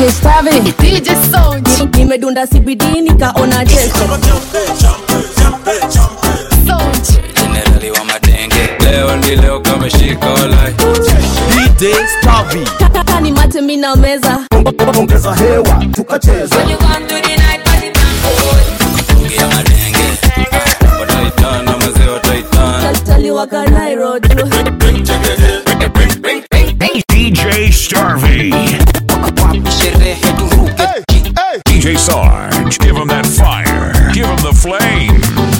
DJ Stavi, DJ Sound, nimedunda CBD nikaona test. Sound, jenerali wa madenge leo ndi leo kameshika walai DJ Stavi. Kaka ni mate mina meza. ongeza hewa tukacheza tungia madenge wataitana mazee wataitana Tali waka Nairo tu. DJ Starvey. sherehe turuke DJ Sarge. Give him that fire. Give him the flame.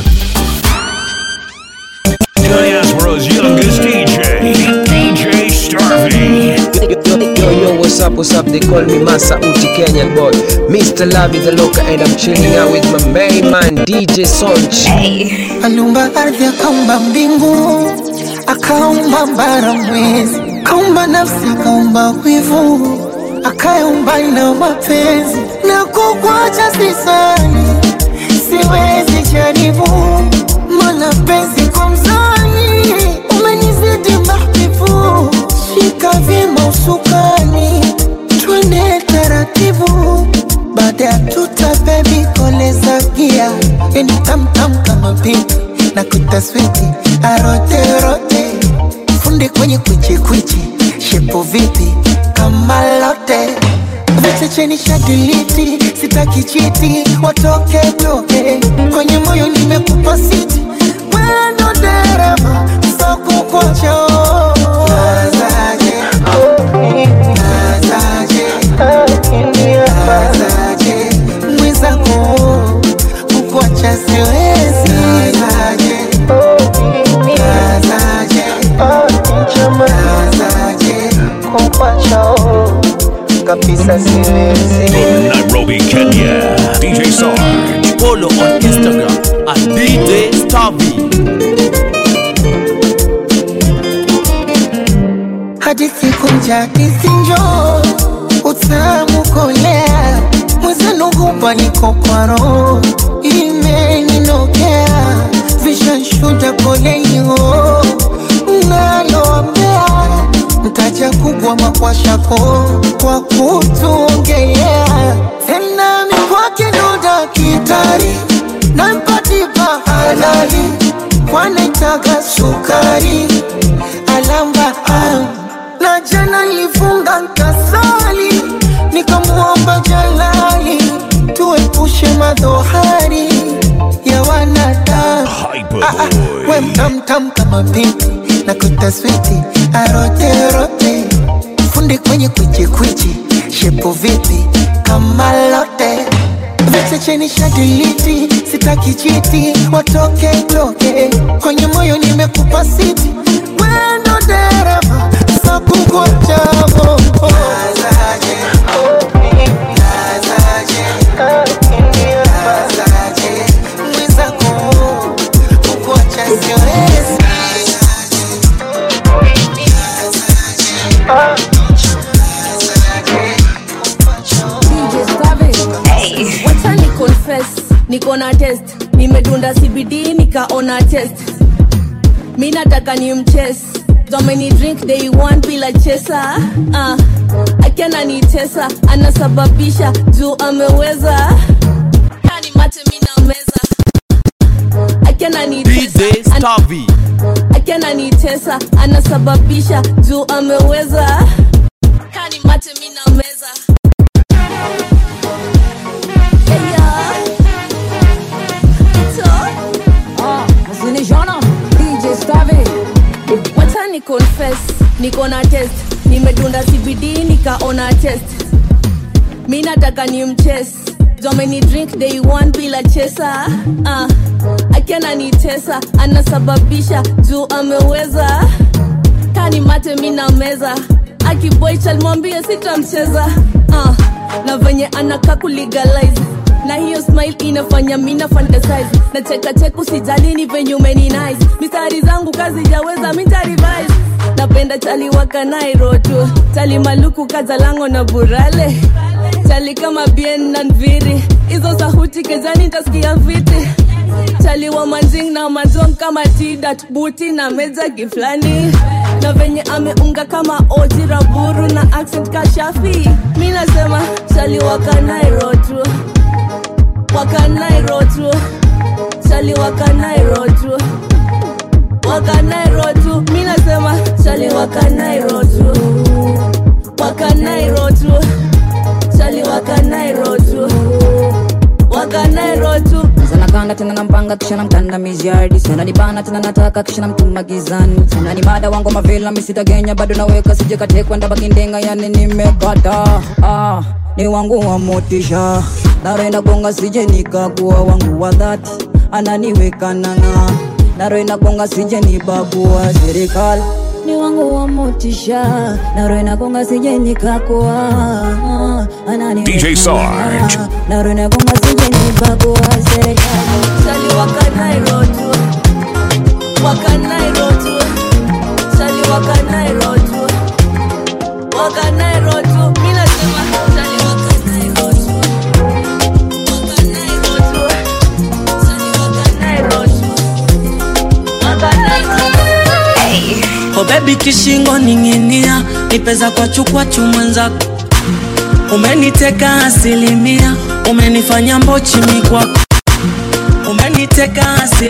Diaspora's youngest DJ. DJ Starvey. Yo, yo, what's up, what's up? They call me Masa Uti Kenyan boy. Mr. Lavi the Loca, and I'm chilling out with my main man, DJ Sonch. aliumba ardhi akaumba mbingu akaumba bara mwezi akaumba nafsi akaumba wivu akaumba na mapenzi na kukwacha sisani siwezi jaribu mana penzi kwa mzani umenizidi mahbibu shika vyema usukani twende taratibu baada ya tuta bebi koleza gia yani tamtam kama pipi na kutaswiti aroterote funde kwenye kwichikwichi shepo vipi kama lote vichecheni shadiliti sitaki chiti watoke toke kwenye moyo nimekupa siti wendo dereva sokukocho nazaje nazaje nazaje mwenzako kukuacha siwezi nazaje nazaje nazaje kukuacha kabisa siwezi Nairobi, Kenya. DJ Sarge. Follow on Instagram at DJ Stavi. hadithi kunja hadithi njo utamu kolea mwezenu hupa niko kwa roho imeninokea vishanshuda kolenio naloambea mtaja kubwa makwashako kwa kutuongelea tena mikwake doda kitari nampatipa halali kwanaitaga sukari alamba ah. na jana nilifunga nkasali nikamwomba jalali tuepushe madhohari ya wanadamu Hyper Ah, ah, we Boy. mtamtam kama pipi na kutaswiti aroterote fundi kwenye kwichikwichi shepo vipi kama lote vichecheni shadiliti sitaki chiti watoke toke kwenye moyo nimekupa siti wendo dereva sakukochavo mwenzako kukuacha siwezi DJ Stavi. Wacha ni confess, niko na test. Nimedunda CBD nikaona test. Mi nataka ni mches. Domini drink day one bila chesa. Uh, akiana ni tesa, anasababisha juu ameweza. Kani mate mina meza. Akiana ni DJ tesa, an- Stavi. akiana ni tesa, anasababisha juu ameweza. Kani mate mina meza. Hey, yeah. So, DJ Stavi, wacha ni confess niko na test nimedunda cbd nikaona test mi nataka ni mches domeni drink day one bila chesa uh, akiana ni tesa anasababisha juu ameweza kani mate mi na meza akiboichalmwambie sitamcheza uh, na venye anaka kulegalize na hiyo smile inafanya mina fantasize na cheka cheka usijali ni venye umeni nice mistari zangu kazi jaweza mintarivise napenda chali waka Nairo tu chali maluku kazalango na burale chali kama bien na nviri hizo sahuti kezani ntasikia viti chali wa manjing na mazong kama tidat buti na meja giflani na venye ameunga kama oji raburu na accent kashafi mina nasema chali wakanairo tu wakanairo tu chali wakanairo tu wakanairo tu mi nasema chali wakanairo tu wakanairo tu chali wakanairo tu wakanairo tu sanakanda tena nampanga kisha namkanda miziardi sananibana tena nataka kisha namtuma gizani sanani mada wangu mavila misitagenya bado naweka sijekatekwa ndabakindenga yani nimekata ah, ni wangu wa motisha narenda gonga sije nikagua wangu wa dhati ananiweka nanga narenda gonga sije nibagua serikali ni wangu wa motisha narenda gonga sije nikakua ananiweka DJ Sarge. nanga. narenda gonga sije nibagua serikali chali wakanairo tu wakanairo tu chali wakanairo tu wakanairo tu mi nasema chali wakanairo tu wakanairo tu chali wakanairo tu wakanairo tu Oh baby kishingo ning'inia, nipeza kwa chukwa chumwenzako, umeniteka asilimia, umenifanya mbochi mikwako, umeniteka asi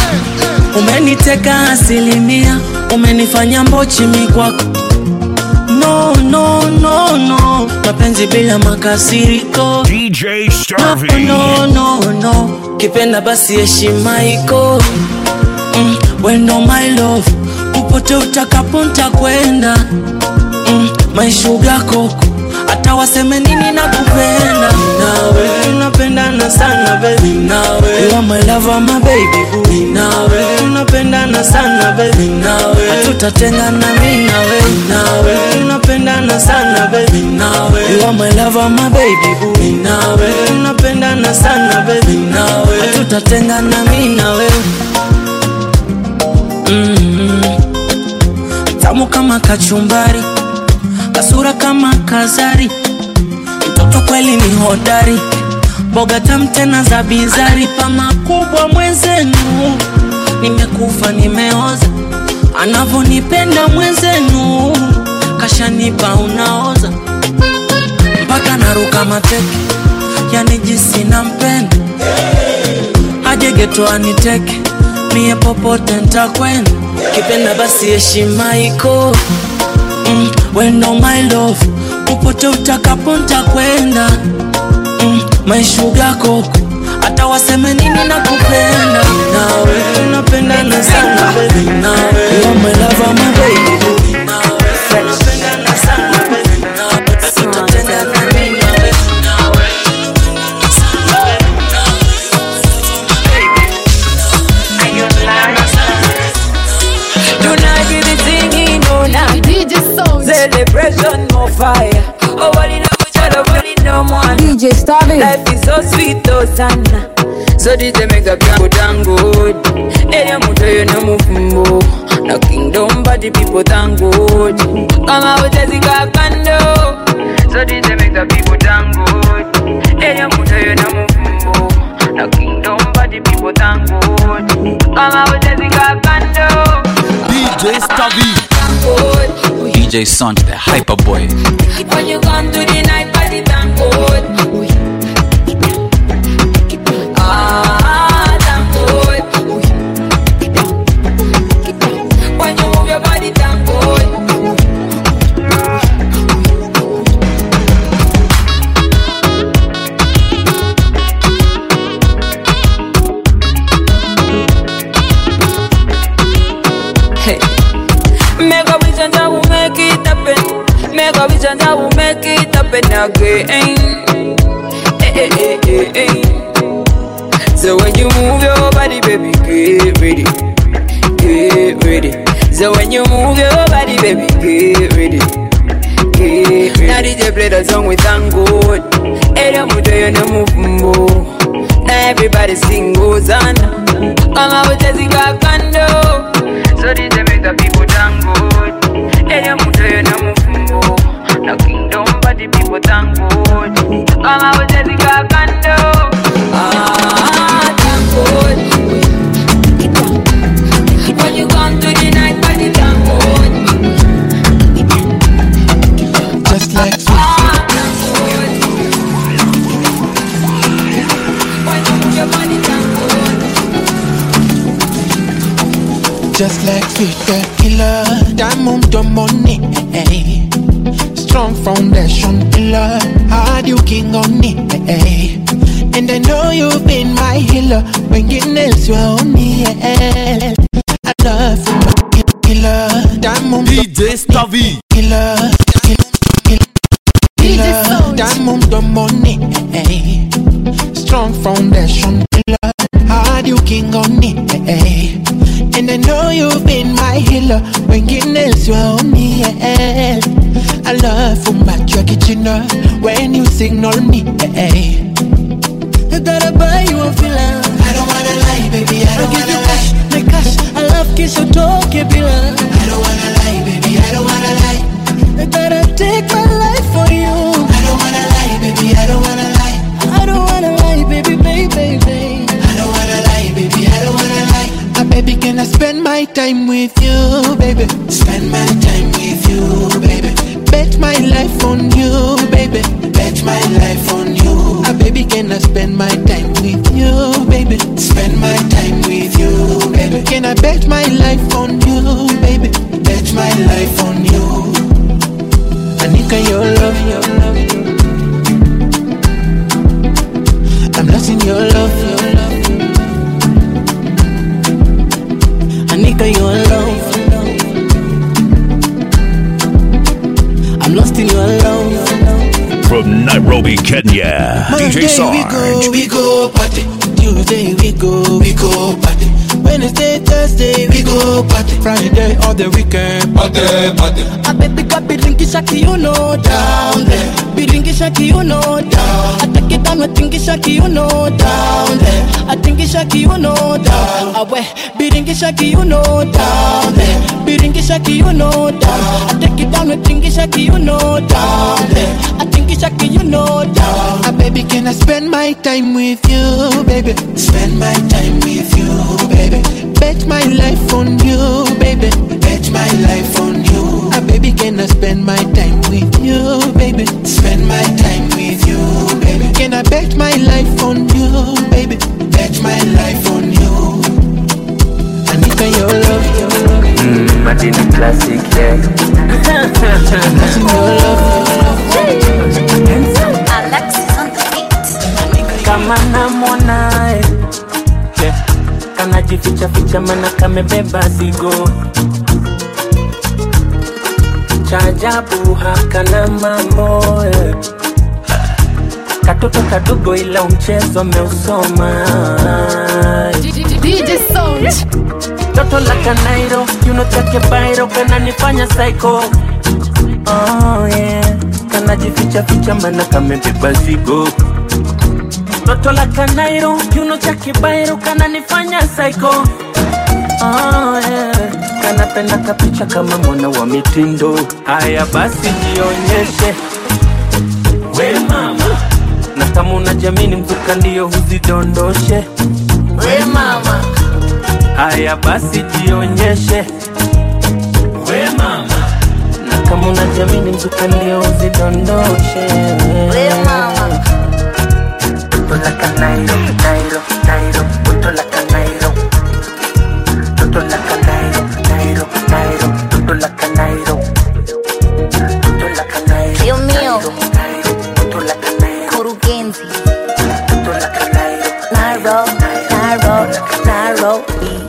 umeniteka asilimia, umenifanya mbochi mikwako. No, no, no, no, mapenzi bila makasiriko. DJ No, Starvey. no, no, no, kipenda basi heshima iko mm, wendo my love, upote utakapo ntakwenda mm, my sugar koko, hata waseme nini na kupenda nawe, tunapendana sana baby nawe, you are my lover my baby boo nawe, tunapendana sana baby nawe, hatutatengana mimi nawe nawe, tunapendana sana baby nawe, you are my lover my baby boo nawe, tunapendana sana baby nawe, hatutatengana mimi nawe mm tamu kama kachumbari, kasura kama kazari, mtoto kweli ni hodari, mboga tamu tena za bizari, pa makubwa mwenzenu, nimekufa nimeoza, anavonipenda mwenzenu, kashanipa unaoza, mpaka naruka mateke, yani jinsi nampenda, aje geto aniteke, mie popote ntakwenda, kipenda basi heshima iko mm, wendo my love, popote utakapo ntakwenda mm, my sugar koko, hata waseme nini na kupenda nawe, tunapendana sana baby nawe, you are my lover my baby boo nawe, tunapendana sana baby nawe, tutatengana mimi nawe nawe, tunapendana sana baby Tonight we be singing all night. DJ Sound. Celebration more fire. Oh, what in a child, oh, what in no one. DJ Starvey. Life is so sweet, oh sana. So did they make a go down good? Hey, I'm you no mufumbo. No kingdom, but the people thank good. Come out as a kando. So did they make the people thank good? Hey, I'm you no mufumbo. No kingdom, but the people thank good. Come out as a kando. DJ Starvey. Good. DJ Sonch, the hyper boy. When you come to the night party, thank God. Ah, thank God. When you move your body, thank God. Hey. Make a vision that will make it happen. Make a vision that will make it happen again. Hey, hey, hey, hey, hey. So when you move your body, baby, get ready, get ready. So when you move your body, baby, get ready, get ready. Now DJ play the song with thank God. Hey, don't move your no move Now everybody sing Hosanna. Come out with the kando. So DJ make the people thank God. Hey, don't move your no move No kingdom, but the people thank God. Come out with the kando. Ah, thank God. When you come to the night party, thank God. Just like Ah, thank just like sweet tequila. Diamond to money, eh. strong foundation pillar. Hard you king on it, eh. and I know you've been my healer. When you nails you on me, eh. I love you, my killer. Diamond DJ Stavi. killer, killer, killer. Diamond to money, eh. strong foundation pillar. Hard you king on it, eh. and I know you've been my healer. When you nails you on me, eh. I love you, my kitchen when you signal me, eh. I gotta buy you a villa. I don't wanna lie, baby. I don't wanna lie. My cash, I love kiss your talk, bila. I don't wanna lie, baby. I don't wanna lie. I gotta take my life for you. I don't wanna lie, baby. I don't wanna lie. I don't wanna lie, baby, baby, baby. I don't wanna lie, baby. I don't wanna lie. Ah, baby, can I spend my time with you, baby? Spend my time with you, baby. Bet my life on you, baby. Bet my life on you. Ah, baby, can I spend my time with you, baby? Spend my time with you, baby. Can I bet my life on you, baby? Bet my life on you. Anika, your love, your love. I'm lost in your love, your love. Anika, your love. I'm lost in your love. From Nairobi, Kenya, Monday DJ we Sarge. go, we go party. Tuesday we go, we go party. Wednesday, Thursday we go party. Friday all the weekend party, party. A baby got biringisha kiuno down there. Biringisha kiuno down. I take it down with tingisha kiuno down there. I tingisha kiuno down. Awe biringisha kiuno down there. Biringisha kiuno down. I take it down with tingisha kiuno down there. I tingisha kiuno down. Ah, baby, can I spend my time with you, baby? Spend my time with you, baby. Bet my life on you, baby. Bet my life on you. Ah, baby, can I spend my time with you, baby? Spend my time with you, baby. Can I bet my life on you, baby? Bet my life on you. Anika, your love, your love. Mm, Madini classic, yeah. Anika, your love, Kama namwonae yeah. Kanajificha ficha mana kamebeba zigo cha ajabu hakana mambo eh. Katoto kadogo ila mchezo ameusoma DJ Sound. Toto la kanairo kiuno chake bairo kananifanya psycho oh, yeah. Kanajificha ficha mana kamebeba zigo Toto la kanairo kiuno chake bairo kananifanya psycho oh, yeah. Kanapenda kapicha kama mwana wa mitindo Haya basi jionyeshe we mama na kama unajamini mzuka ndio huzidondoshe we mama haya basi jionyeshe we mama na kama unajamini mzuka ndio huzidondoshe we mama Toto la kanairo, nairo, nairo, toto la kanairo Toto la kanairo, nairo, nairo, toto la kanairo Toto la kanairo, Dios mío, toto la kanairo, kurugenzi toto la kanairo Nairobi, Nairobi, Nairobi.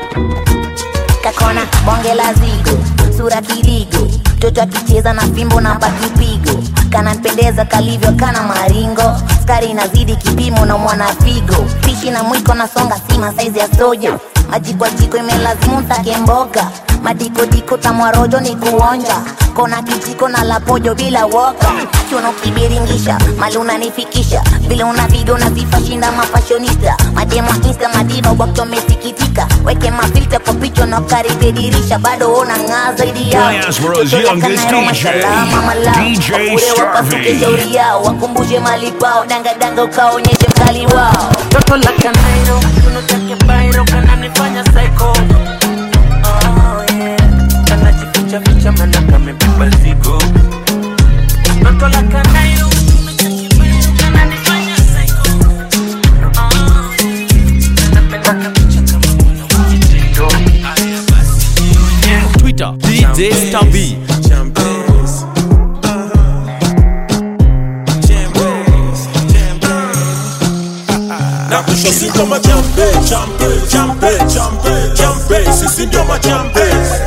Kakona bonge la zigo, sura kirigo, mtoto akicheza na fimbo na pakipigo, kananipendeza kalivyo kana maringo, skari inazidi kipimo na mwana figo, pishi na mwiko na songa sima saizi ya sojo, maji kwa jiko imelazimu take mboga, madikodiko tamwarojo ni kuonja, kona kijiko na lapojo bila woka, chuno kibiringisha, mali unanifikisha, vile unaviga unazifa shinda mafashonista, mademo insta madiva wakati wamesikitika, weke mafilta kwa picha na karibia dirisha, bado una ng'aa zaidi yao. Diaspora's Toto la youngest Kanairo, DJ, masalama, malao. DJ Wakule wapasuke Starvey. shauri yao, wakumbushe mali pao, dangadanga ukaonyeshe mkali wao. Toto la kanairo, kiuno chake bairo kananifanya psycho oh, yeah. Kanajificha ficha mana kamebeba zigo Toto la kanairo, kiuno chake bairo kananifanya psycho oh, yeah. Kanapenda kapicha kama mwana wa mitindo Haya basi na kusho si ndio majambe jambe jambe jambe jambe sisi ndio majambe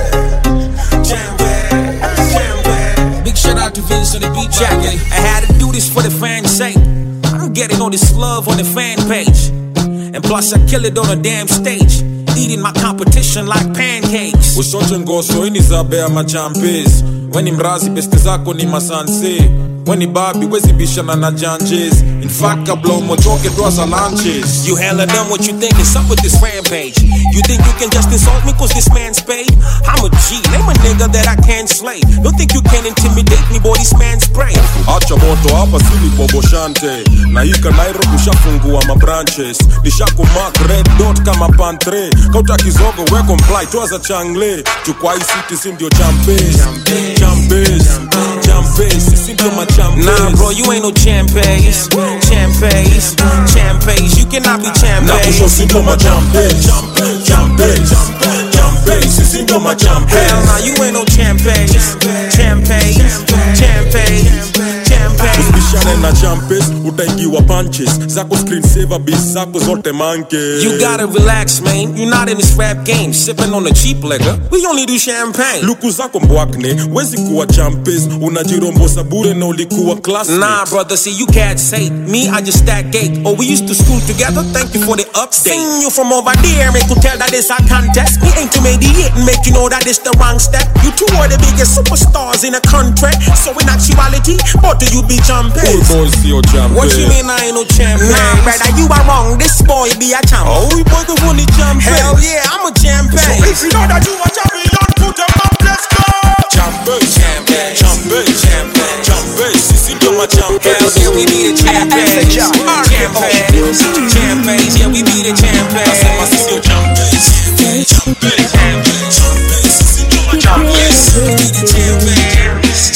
Big shout out to Vince on the beat jacket. I had to do this for the fans' sake. I'm getting all this love on the fan page. And plus, I kill it on a damn stage. Eating my competition like pancakes. ushote ngoso ini zabea machampes weni mrazi beste zako ni masanse weni babi wezibishana na janjes infact kabla umotoke twaza lanches You hella done what you think is up with this rampage. You think you can just insult me cause this man's paid? I'm a G, name a nigga that I can't slay. Don't think you can intimidate me, boy, this man's prey. acha moto hapa silipoboshante na hika nairobi ushafungua mabranches nishakumak red dot kama pantre kauta kizogo weko mplai twaza changle chukwa hii city si ndio champes champes champes sisi ndio machampes Nah, bro, you ain't no champes. Champes, champes. You cannot be na champes. kusho si ndio machampes champes champes sisi ndio machampes Hell nah, you ain't no champes. Champes, champes, champes. usibishane na champes utaingiwa punches zako screen saver bis zako zote manke You gotta relax, man. You're not in this rap game. Sipping on the cheap liquor. We only do champagne. luku zako mbwakne wezi kuwa champes unajirombosa bure na ulikuwa class Nah, brother, see, you cats hate me. I just stack cake. Oh, we used to school together. Thank you for the update. Seen you from over there, make you tell that it's a contest. Me ain't to mediate and make you know that it's the wrong step. You two are the biggest superstars in the country. So in actuality, what do you be jumping? Full boys sio champes What you mean I ain't no champion? Nah, brother, you are wrong. This boy be a champ. Oh, we boy go for the champion. Hell yeah, I'm a champion. So if you know that you a champion, put them up, let's go. Champes, champes, champes, champes, champes. Sisi ndio machampes. Hell yeah, we be the champions. Champions, champions, yeah, we be the champions. Nasema sisi ndio champes. Champes, champes, champes. Sisi ndio machampes. We be the champions.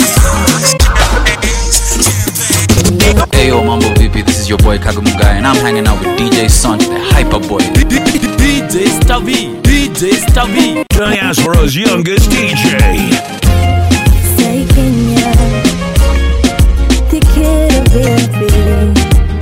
Ayo, Mambo VP, this is your boy Kagamugai, and I'm hanging out with DJ Son, the hyper boy. DJ Stavi, DJ Stavi. Diaspora's youngest DJ. Say Kenya, te quiero baby.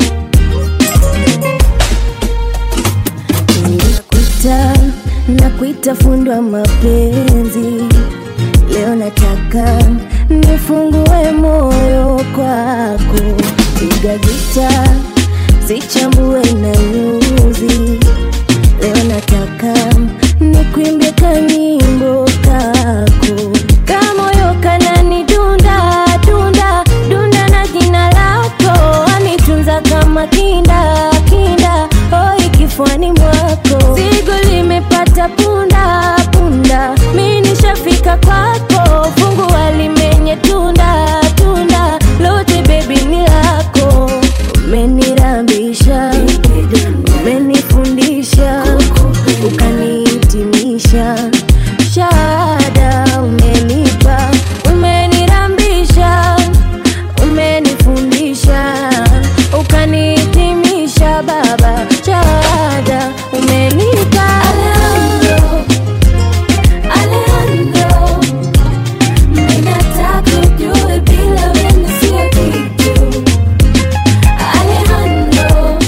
Nakuita, nakuita fundi wa mapenzi. Leo nataka nifungue moyo kwako, piga gita, zichambue na nyuzi. Leo nataka nikuimbie kanyimbo kako kamoyo kanani dunda dunda dunda na jina lako anitunza kama kinda kinda hoi kifuani mwako zigo limepata punda punda mi nishafika kwako fungua limenye tunda tunda lote bebi ni lako umenirambisha umenifundisha ukanihitimisha shada umenipa umenirambisha umenifundisha ukanihitimisha baba shada umenipa Alejandro, Alejandro, mimi nataka ujue bila wewe sio kitu Alejandro,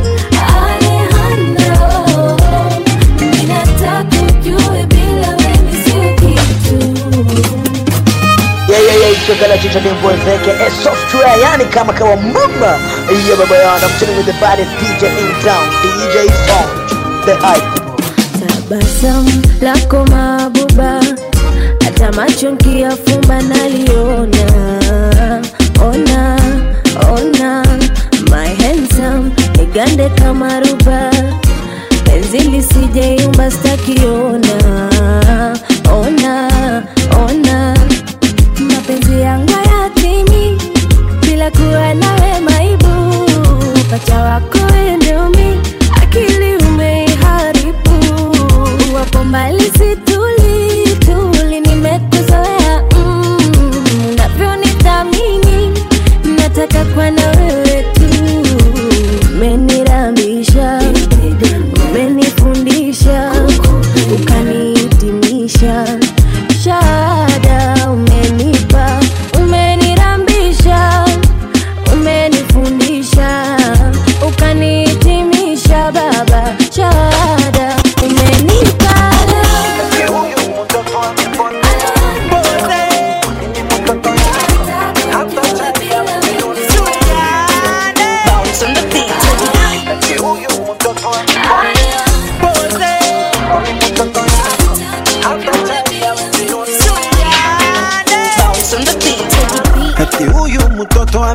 Alejandro, mimi nataka ujue bila wewe sio kitu Yeah, yeah, yeah, chokala chicha dembo zeke a software yani kama kawa mama yeah baba yana I'm chilling with the baddest DJ in town DJ Sound the hype tabasamu lako mabuba hata macho nkiyafumba naliona ona ona my handsome nigande kama ruba penzi lisijeyumba stakiona ona ona mapenzi yangu yatimi bila kuwa nawe maibu pacha wako endumi akili umeiharibu wapo mbali situli tuli nimekuzoea mm, unavyonithamini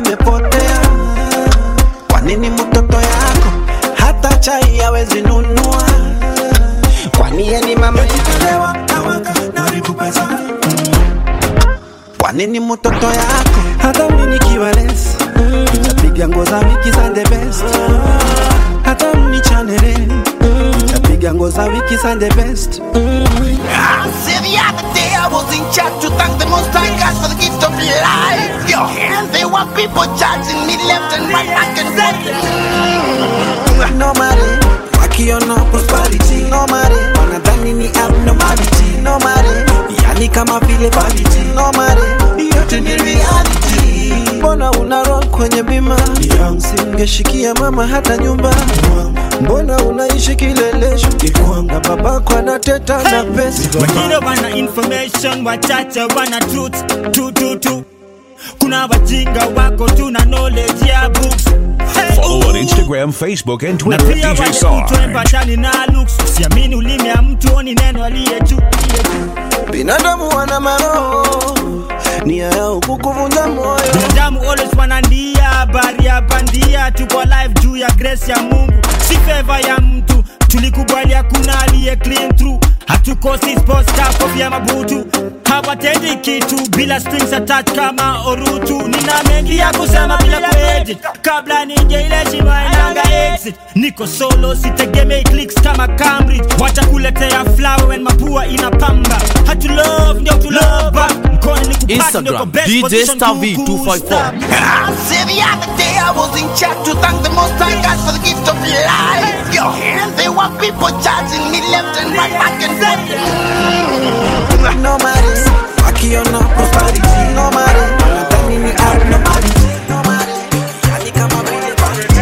imepotea kwa nini mtoto yako hata chai hawezi nunua kwani yeye ni mama jitalewa nawaka naribu pesa kwa nini mtoto yako hata mimi nikiwa less nitapiga nguo za wiki za the best hata mnichanele nitapiga nguo za wiki za the best See the other day I was in church to thank the Most High God for the gift of life. Yo, and there were people judging me left and right, back and forth. no matter wakiona prosperity no matter wanadhani ni abnormality no matter yani kama vile vanity no matter yote ni reality mbona una roll kwenye bima singeshikia mama hata nyumba mbona unaishi kilelesho na babako anateta na pesa wengine wana information wachache wana truth tu tu tu kuna wajinga wako tu na knowledge ya books Hey, Follow on Instagram, Facebook, and na Twitter pia at DJ wale Sarge. mtwembatani na looks siamini ulimi ya mtu oni neno aliye juu binadamu wana maroho nia yao kukuvunja moyo binadamu always wanandia habari ya bandia tuko live juu ya grace ya mungu si favor ya mtu tulikubali hakuna aliye clean through hatukosi sports car kofia mabutu hawatendi kitu bila strings attached kama orutu nina mengi ya kusema bila kuedit kabla nije ile shima inanga exit niko solo sitegemei clicks kama cambridge watakuletea flower when mapua inapamba hatu love ndio tu love back mkono ni kupati ndio kwa Instagram best DJ position Starvey to 254. See the other day I was in church to thank the Most High God for the gift of life. Yo, and there were people judging me left and right, back and forth. no matter wakiona prosperity no matter wanadhani ni abnormality no matter yani kama vile vanity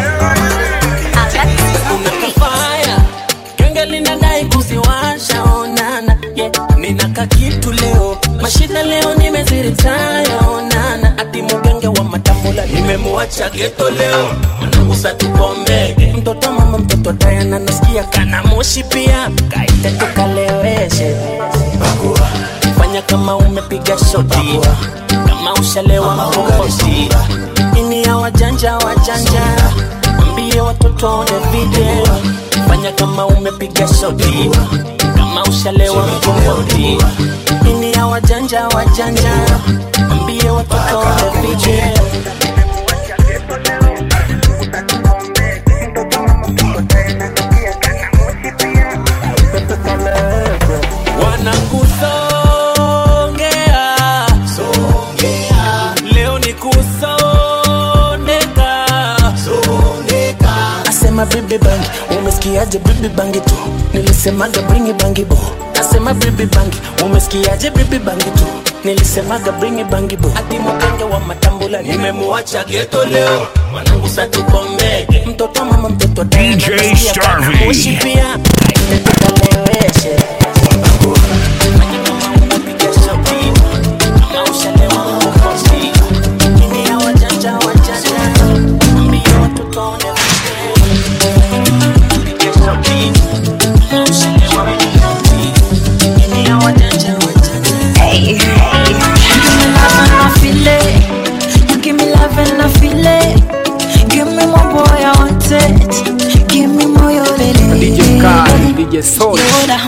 no Unakafaya genge linadai kuziwasha onana yeah. Ninaka kitu leo mashida leo nimeziritaya onana ati mugenge wa matambula nimemuacha geto leo managusa tupombege mtoto mama mtoto Diana nasikia kana moshi pia kaite tukaleweshe Bakua. fanya kama umepiga shoti kama ushalewa makokosi ini ya wajanja wajanja Mwambie watoto waone video, fanya kama umepiga shoti, kama ushalewa mkomboti. Ini ya wajanja wajanja, mwambie watoto waone video. Wanakusongea, leo ni kusondeka, Nasema bibi bangi, umesikiaje bibi bangi tu? Nilisemaga bringi bangi bo. Nasema bibi bangi, umesikiaje bibi bangi tu? Nilisemaga bringi bangi bo. Ati mkenge wa matambula nimemuacha geto leo. Mwanangu sa tukombege. Mtoto mama mtoto Diana, DJ nasikia kana Starvey. moshi pia. Kaite tukaleweshe. Fanya kama unapiga shoti. Kama ushalewa mkokosi. Ini ya wajanja wajanja. Mwambie watoto waone Hey, hey. You give me love and I feel it. You give me love and I feel it. Give me more boy, I want it. Give me more, yo, lele. DJ Kai, DJ Soul. Yoda,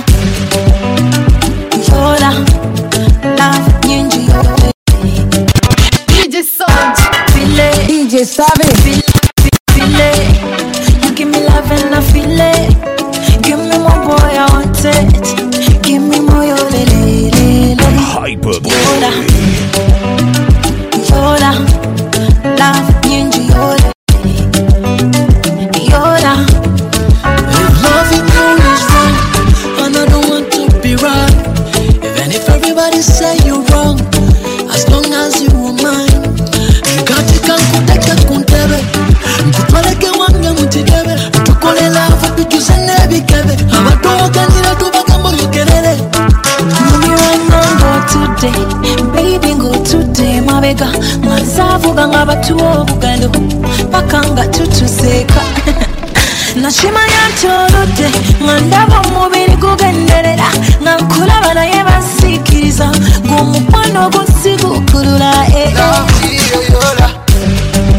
Yoda, love nyingi yote. DJ Sound, feel it. DJ Savage, feel, feel it. You give me love and I feel it. Give me more boy, I want it. Give me more, yo, lele, lele. Hyperboy. Yoda, Yoda, love nyingi yote. Yoda, Loving you is wrong, and I don't want to be right. Even if everybody say you're wrong, as long as you are mine. Katika nkuteke kuntebe, nkutwaleke wange mukigebe, tukole love tukyuse n'ebikebe, abatowaganira tubagambo yogerere. Mami wanna go today, baby go today, mabega mwazavuga nga batuwa obugalo paka nga tutuseka nakimanya nti oludde nga ndaba omubiri gugenderera nga nkulaba naye bansiikiriza ng'omukwano gusigukulula eh, eh.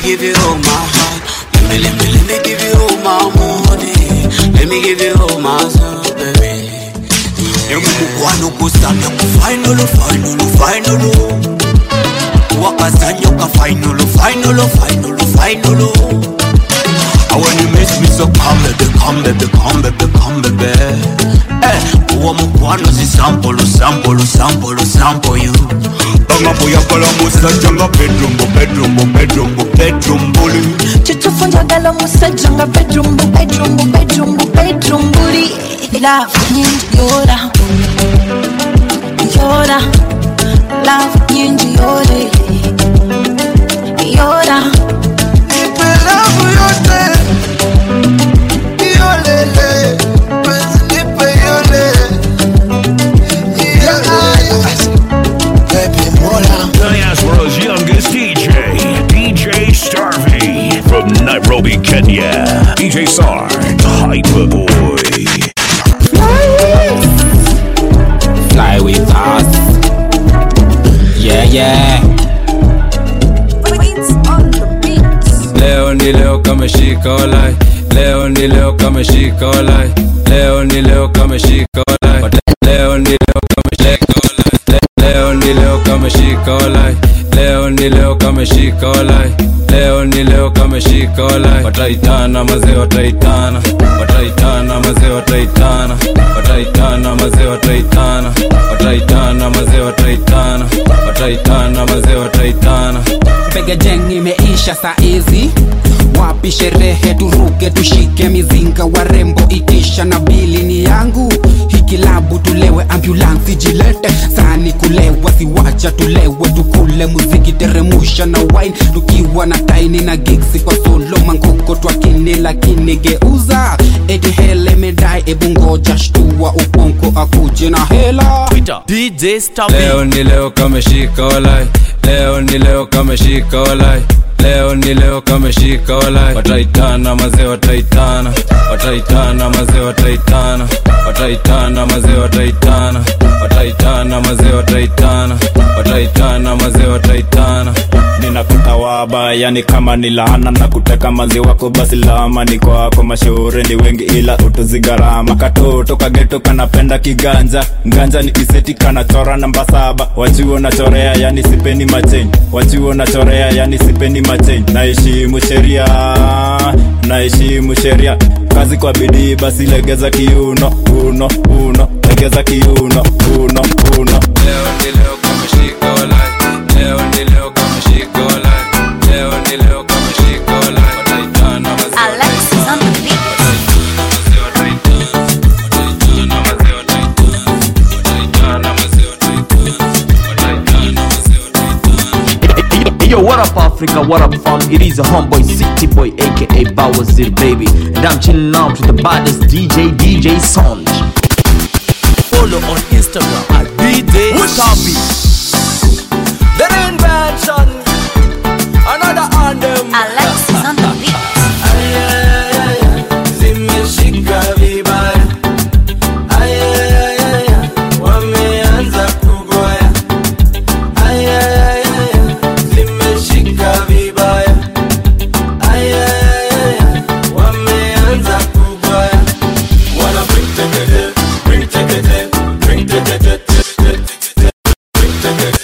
give you all my heart. Let me, let me, let me give you all my money. Let me give you all my soul, baby. Emukwano kusanya ku final, final, final. Wakazanya ka final, final, final, final. And when you miss me, so come baby, come baby, come baby, come baby. Eh, uwo mukwano si sample, sample, sample, sample you. Banga boya kala musajja nga bedroom, bedroom, bedroom, bedroom bully. kitufunjagala musajja nga bedroom bedroom bedroom bedroom buli love nyingi yora yora love nyingi yore yora Nipe love yote Yolele Penzi nipe yole Baby mola Diaspora's youngest DJ, DJ Starvey. From Nairobi, Kenya, DJ Sarge, Hyperboy. Fly with us. Yeah, yeah. leo ni leo kama shika walai leo ni leo kama shika walai leo ni leo kama shika walai leo ni leo kama shika walai leo ni leo kama shika walai leo ni leo kama shika walai leo ni leo kama shika walai wataitana mazee wataitana wataitana mazee wataitana wataitana mazee wataitana wataitana mazee wataitana wataitana mazee wataitana Pega jeng imeisha saizi wapi sherehe turuke tushike mizinga warembo itisha na bili ni yangu hikilabu tulewe ambulansi jilete sani kulewa siwacha tulewe tukule muziki teremusha na wine tukiwa na taini na giksi kwa solo mangoko twakini lakini geuza eti hele medai ebu ngoja shtua uponko akuje na hela DJ leo ni leo kama shika walai leo ni leo kama shika walai leo ni leo kama shika walai wataitana mazee wataitana wataitana mazee wataitana wataitana mazee wataitana wataitana mazee wataitana wataitana mazee wataitana ninakuta waba yani kama ni laana na kuteka mazi wako basi lama ni kwako mashauri ni wengi ila utuzi gharama katoto kageto kanapenda kiganja nganja ni kiseti kanachora namba saba wachuo nachorea yani sipeni macheni wachuo nachorea yani sipeni macheni naheshimu sheria naheshimu sheria kazi kwa bidii basi legeza kiuno uno uno legeza kiuno uno uno leo ni leo kama shika walai leo ni leo kama shika walai leo ni leo kama shika walai wataitana mazee Alexis on the beat. Hey, Yo, what up, Africa? What up, fam? It is a homeboy, city boy, aka Bawazir, baby. And I'm chilling out with the baddest DJ, DJ Sonj. Follow on Instagram at DJ Starvey. The invention. Another on them. Alexis on the beat. zimeshika vibaya Ayayayaya, wameanza kugoya Ayayayaya, zimeshika vibaya Ayayayaya, wameanza kugoya Wanna bring tekete, bring tekete, bring tekete, bring tekete,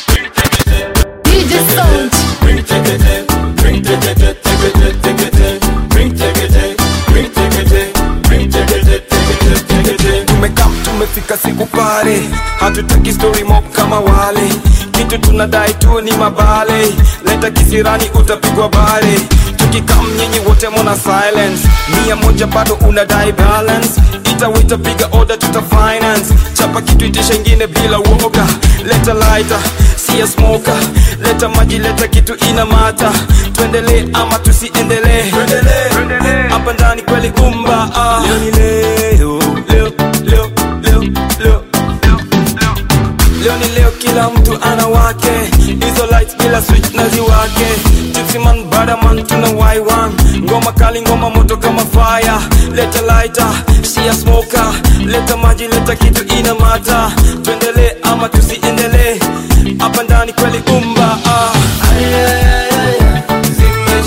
DJ Sound. bring tekete, bring tekete, tekete, tekete, bring tekete, bring tekete, bring tekete, tekete, tekete. tumekam tumefika siku pale hatutaki story mob kama wale kitu tunadai tu ni mabale leta kisirani utapigwa bale tukikam nyinyi wote mona silence mia moja bado unadai balance itawita piga order tuta finance chapa kitu itisha ingine bila woga leta lighter siya smoker leta maji leta kitu ina mata tuendelee ama tusiendelee hapa ndani kweli kumba ah. leo ni leo leo leo leo leo leo ni leo kila mtu ana wake hizo lights bila switch na ziwake Gypsy man badaman tuna y1 ngoma kali ngoma moto kama fire leta lighter shia smoker leta maji leta kitu ina mata tuendelee ama tusiendelee hapa ndani kweli umba ah. Ayayayaya, zime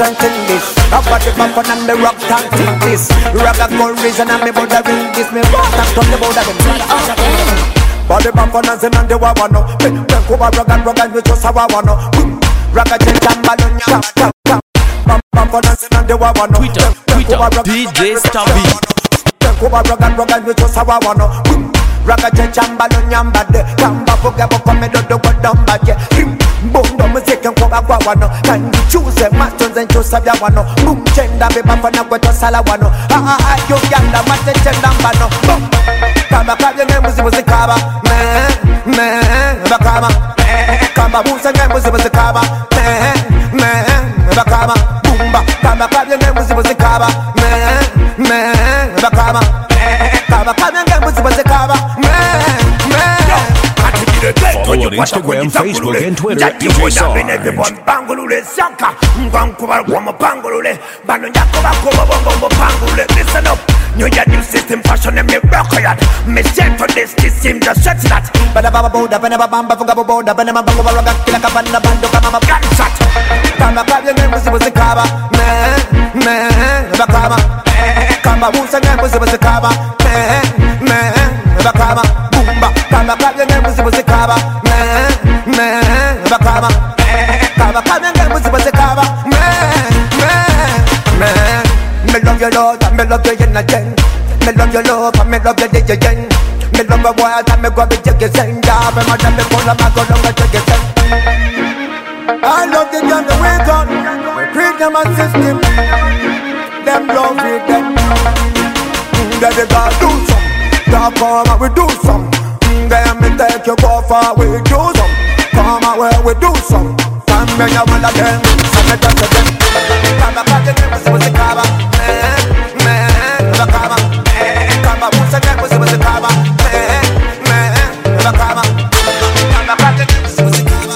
chanting this. Up at the back and me rock chanting this. Rock a gold reason and me border ring this. Me rock and turn the border them. Body back on and and the wawano. When kuba rock and rock and we just a wawano. Rock a change and balloon ya. Back on and and the wawano. Twitter, Twitter, DJ Stabby. kuba roga roga nyochosa wawano ragache chambalo nyambade kamba buga bukome dodo gwadombaje mbundo muzike nkuba gwa wano kandichuze matonze nchusa bya wano bumchenda bebafana gwetosala wano yo yanda matechenda mbano Bum. kamba kabye ngembuzi buzikaba me me bakama kamba busa ngembuzi buzikaba me me bakama bumba kamba kabye ngembuzi buzikaba me me bakama kamba kabye ngembuzi buzikaba me me Follow on Instagram, Facebook, and Twitter at DJ Sarge. bangulule saka ngwankuba gwamo bangulule bano njakoba kubo bongo bangulule listen up New Year, new system, fashion, and me rock yard. Me set on this, this seem just stretch that. Bada baba boda, bana baba bamba, funga boda, bana baba bamba, roga, kila kabana, bando, kama ma gunshot. Kama kabya ngembuzi buzikaba, me, me, bakama. Kama busa ngembuzi buzikaba, me, me, bakama. Bumba, kama kabya ngembuzi buzikaba, me, me, bakama. Kama kabya ngembuzi buzikaba, me, me, me. Me love your love and me love your energy. Me love your love and me love your DJ. Me love your boy and me go be jiggy sing. Yeah, me mother me pull up my go down the jiggy sing. I love the gun the way gun. We create them a system. Them love it them. Mm, Then they gotta do some. Now come and we do some. Mm, Then me take you go far we do some. Come and where we do some. Come me ya one of them. Some me just a them. Kaba kaba them was was kaba. Me me kaba. Kaba musa them was was kaba. Me me kaba. Kaba kaba them was was kaba.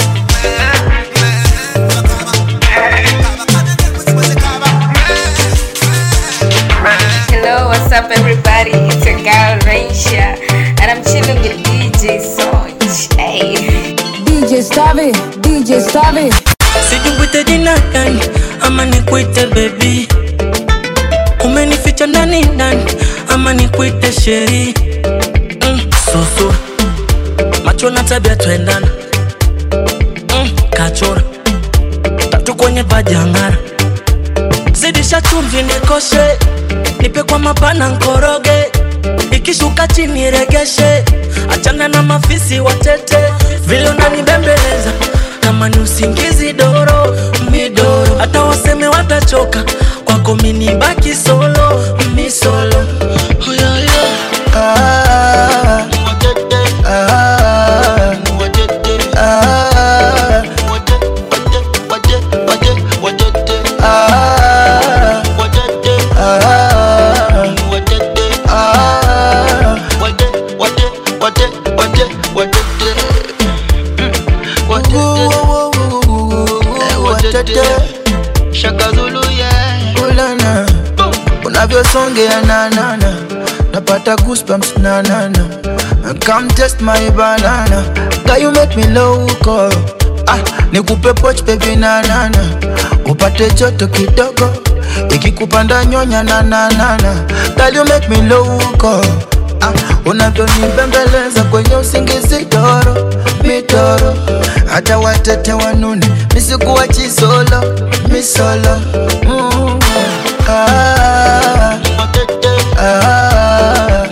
Hello, what's up, everybody? It's your girl Raisha, and I'm chilling with DJ Sonj. Hey. DJ Stabby, DJ Stabby. sijikuite jina gani ama nikuite bebi umenificha ndani ndani ama nikuite sheri mm, susu macho na tabia twendana mm, kachora tatu kwenye vajangara zidisha chumvi nikoshe nipe kwa mapana nkoroge ikishuka chini regeshe achana na mafisi watete vile unanibembeleza kama ni usingizi doro midoro hata waseme watachoka kwako minibaki solo misolo oh, yeah, yeah. Ah, ah, ah, ah, Ulana, unavyosongea nanana napata goosebumps nanana come test my banana Girl, you make me loco ah, nikupe poch baby nanana upate joto kidogo ikikupanda nyonya nananana Girl, you make me loco ah, unavyonibembeleza kwenye usingizi doro mitoro hata watete wanune misikuwa chisolo misolo mm. ah, ah, ah,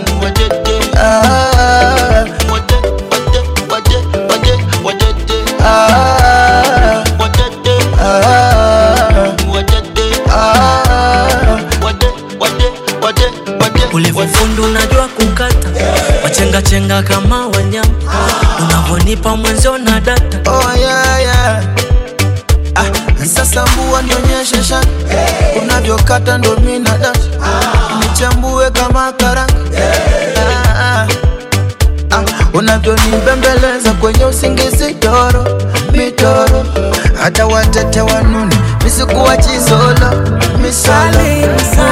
ulivyofundu unajua kukata wachengachenga kama wanyama unavyonipa mwenzio na data oh, yeah, yeah. Ah, sasa mbua nionyeshe shaka unavyokata ndo mina data nichambue kama karanga Ah, ah. Ah, unavyonibembeleza kwenye usingizi doro mitoro hata watete wanune misikuwa chisolo misolo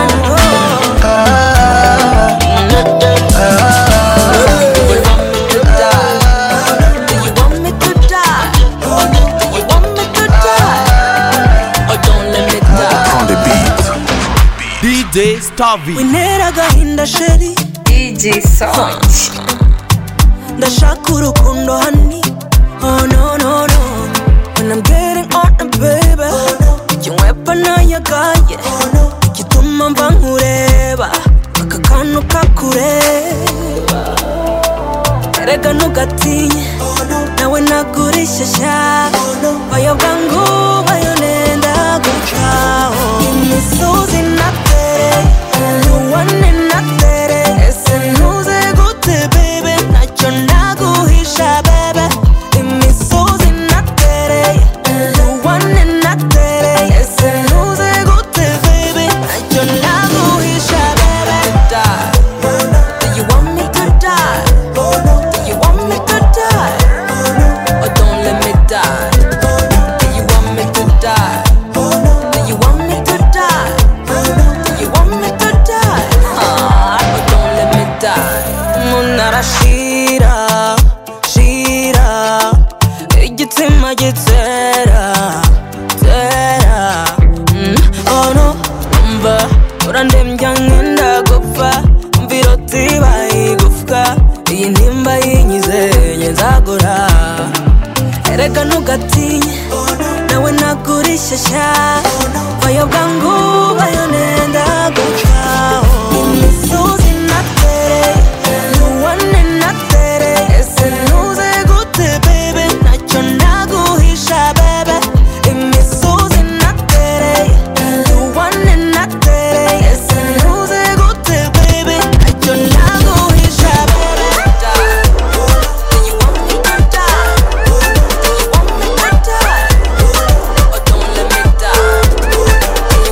Ah, Oh, don't let me die. DJ Stavi winera agahinda sheri DJ Sonch ndashaka urukundo hani oh no no no when I'm getting on the baby ikinywepa nayagaye igituma mva nkureba aka kantu kakureba erega ntugatinye nawe nagurishyashya bayo bwangu bayo nenda gucaho imisozi natere nuwane natere ese ntuze gute bebe ntacyo naguhisha bebe imisozi natere nuwane natere ese ntuze gute bebe ntacyo naguhisha bebe Do you want me to die? Do you want me to die? Or don't let me die? Do you want me to die? Do you want me to die? Do you want me to die? Ah, or don't let me die? Munara shira, shira, igitsina gitera, tera. Mm, Oh no, umva, urandembya nkenda gupfa, umva iroti bayigufwa, iyi ntimba yinyize nzagura. Erega ntugatinye, nawe nagurishyashya, bayo bwangu bayo nenda gucaho. Imisozi natere, nuwane natere, ese ntuze gute bebe, ntacyo naguhisha bebe. Imisozi natere, nuwane natere, ese ntuze gute bebe, ntacyo naguhisha bebe. Do you want me to die? Do you want me to die? Or don't let me die?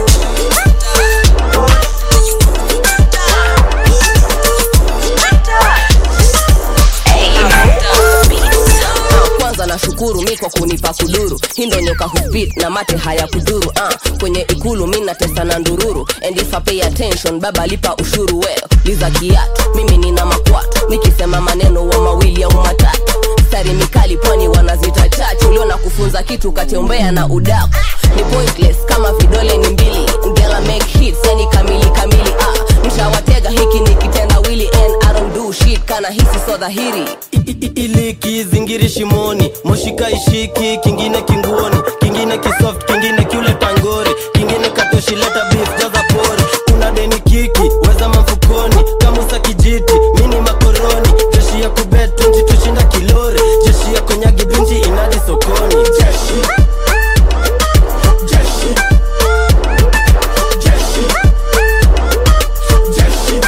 kwanza nashukuru mi kwa kunipa kuduru hindo nyoka huspit na mate haya kuduru uh, kwenye ikulu mi natesa na ndururu and if I pay attention baba lipa ushuru well liza kiatu mimi nina makwatu nikisema maneno wa mawili au matatu stari mikali pwani wanazita chachu ulio na kufunza kitu katiombea na udaku ni pointless kama vidole ni mbili ngela make hits yani kamili kamili ah, mshawatega hiki ni kitendawili and I don't do shit kana hisi so dhahiri ili kizingiri shimoni moshika ishiki kingine kinguoni kingine kisoft kingine kiule tangori kingine katoshileta beef jaza pori una deni kiki weza mamfukoni kamusa kijiti mini makoroni jeshi ya kubet 20 tushinda kilori jeshi ya konyagi binti inadi sokoni jeshi jeshi jeshi jeshi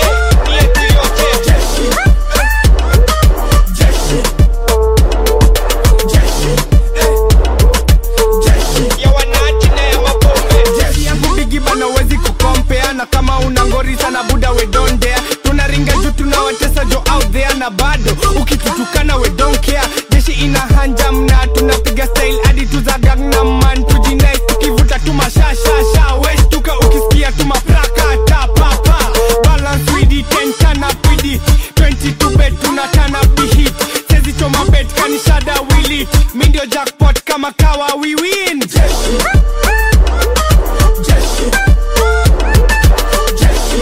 Jeshi yangu bigi bana wezi kukompea na kama una ngori sana buda we don't dare tunaringa juu tunawatesa jo out there na bado ukitutukana we don't care jeshi ina hanja mna tunapiga style hadi tuza Gangnam man tujinai tukivuta tu mashashasha westuka ukisikia tu mapraka ta papa balance with it ten turn up with it 22 bet tuna turn up the heat sezi choma bet kanishada will it mi ndio jackpot kama kawa we win jeshi jeshi jeshi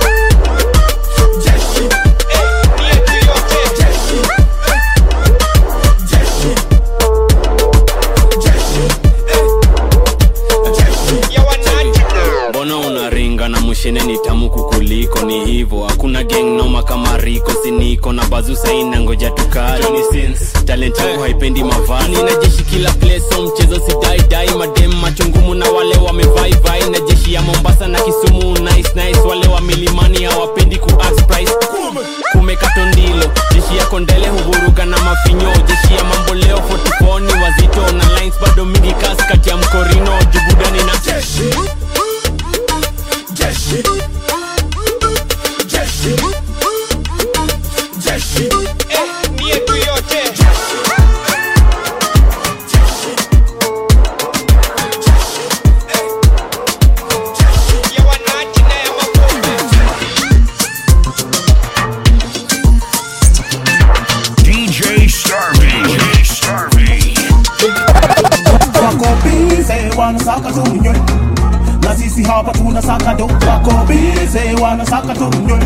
jeshi eh yetu yote jeshi jeshi jeshi jeshi ya wananchi mbona unaringa na mushene ni tamu kukuliko ni hivo hakuna gang noma kama riko siniko na bazu saina ngoja tukali Johnny Sins, talent yako haipendi mavazi na jeshi kila place so mchezo sidaidai madem macho ngumu na wale wamevaivai na jeshi ya mombasa na kisumu nice nice wale wa milimani hawapendi ku ask price kumekato ndilo jeshi yako ndele huvuruga na mafinyo jeshi ya mambo leo 44 ni wazito na lines bado mingi kasi kati ya mkorino jubudani na jeshi jeshi jeshi jeshi eh ni yetu yote ya wananchi na ya mapombe DJ Starvey. DJ Starvey. wako bize wanasaka tu mnywe na sisi hapa tunasaka do wako bize wanasaka tu mnywe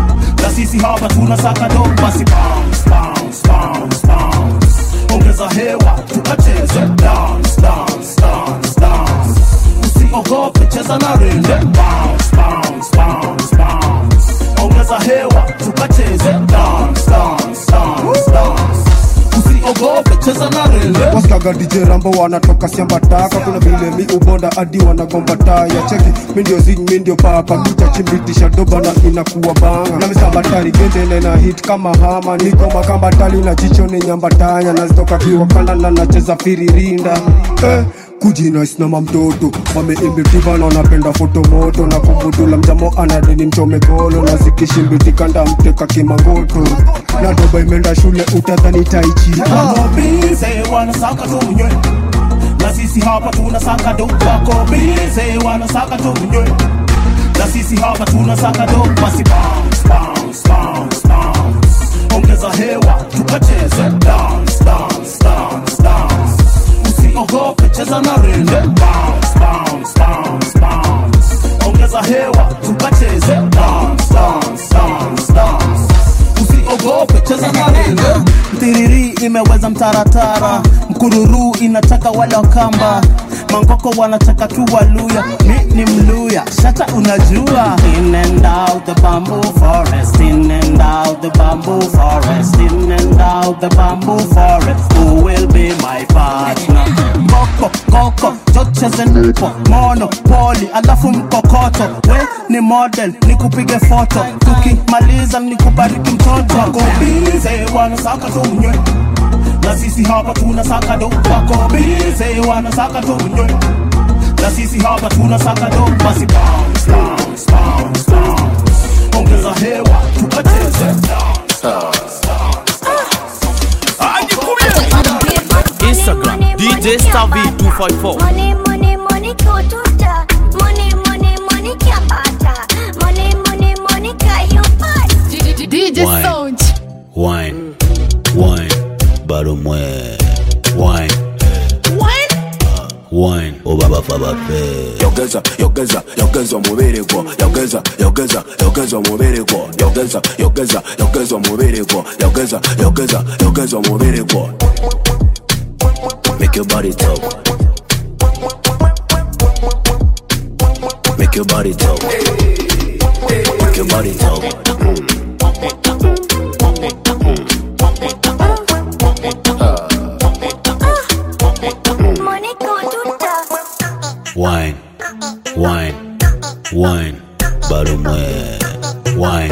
na sisi hapa tunasaka do basi bounce bounce bounce bounce ongeza hewa tukacheze dance dance dance dance usiogope cheza na rende bounce bounce bounce bounce ongeza hewa tukacheze dance dance dance dance usiogope cheza na rende waskaga DJ Rambo wanatoka siambataka kuna vile mi ubonda hadi wanagomba taya cheki mi ndio zing mi ndio papa kucha chimbitisha doba na inakuwa banga na misabatari gendele na hit kama hama niko makamba tali na jicho ni nyambatanya nazitoka kiwakanda na nacheza firirinda eh kujinaisnama mtoto wameimbitiva na wanapenda foto moto na kumbutula mjamo anadeni mchome golo na zikishimbitikanda mteka kimangoto na doba imeenda shule utadhani taichi wako bize wanasaka tu mnywe na sisi hapa tunasaka do wako bize wanasaka tu mnywe na sisi hapa tunasaka do basi bounce bounce bounce bounce ongeza hewa tukacheze dance dance dance dance usiogope cheza na rende bounce bounce bounce bounce ongeza hewa tukacheze dance dance dance dance usiogope cheza na rende mtiriri imeweza mtaratara mkururu inataka wale wakamba mangoko wanataka tu waluya mi ni mluya shata unajua in and out the bamboo forest in and out the bamboo forest in and out the bamboo forest who will be my partner koko koko chocheze nipo mono poli alafu mkokoto we ni model nikupige foto tukimaliza nikubariki mtoto wako bize wanasaka tu mnywe na sisi hapa tunasaka do wako bize wanasaka tu mnywe na sisi hapa tunasaka do basi bounce bounce bounce bounce ongeza hewa tukacheze dance dance Instagram DJ Stavi 254 Money, money, money, kututa. Money, money, money, kiapata. Money, money, money, kayupata. DJ Wine. Sound. wine wine bado mwe wine wine obaba fabafe yogeza yogeza yogeza omubiri gwo yogeza yogeza yogeza omubiri gwo yogeza yogeza yogeza omubiri gwo yogeza yogeza yogeza omubiri gwo make your body talk make your body talk make your body talk Money, kututa. wine wine wine bado mwe wine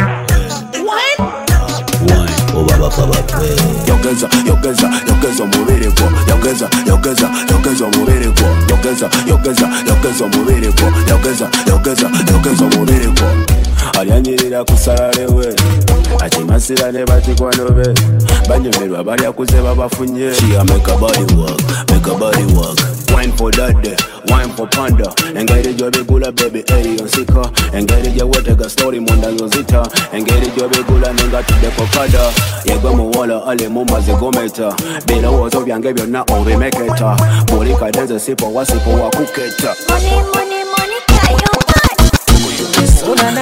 wine obaba fabafe yogeza yogeza yogeza omubiri gwo yogeza yogeza yogeza omubiri gwo yogeza yogeza yogeza omubiri gwo yogeza yogeza yogeza omubiri gwo alyanyirira kusalalewe akimasira ne bakikwano be banyumirwa balyakuze babafunye She a make a body work, make a body work. wine for daddy wine for panda engeri gyobigula baby eriyonsika engeri gyewetega story munda nzozita engeri gyobigula nengatudeko kada yegwe muwola ali mumazigometa birowoozo byange byonna obimeketa buli kadenze sipo wasipo wakuketa Money, money, money, kayupata.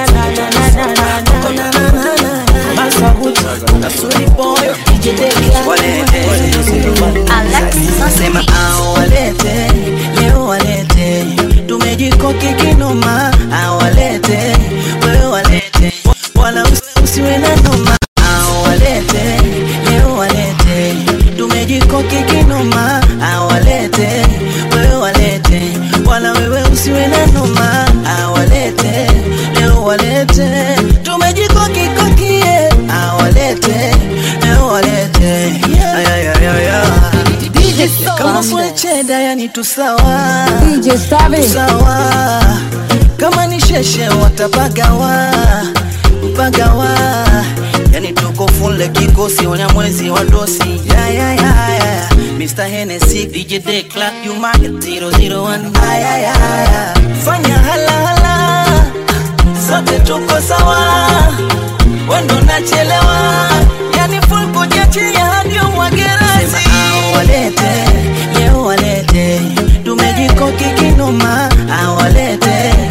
Sema awalete leo walete tumejikoki kinoma awalete wewe walete wala usi- usiwe na noma awalete leo walete tumejikoki kinoma awalete wewe walete wala wewe usiwe na noma awalete leo walete tumejikoki kokie awalete leo walete ayayayaya DJ kama Sound. swecheda yani tusawa DJ Stavi. tusawa kama ni sheshe watapagawa pagawa yani tuko fule kikosi wanyamwezi wa dosi ya, ya, ya, ya. Mr. Hennessy, DJ Day Clark, you market 001 Aya, ya, ya. fanya halahala sote tuko sawa wendo nachelewa yani full kujiachia hadi umwagerasi walete leo walete tumejikoki kinoma awalete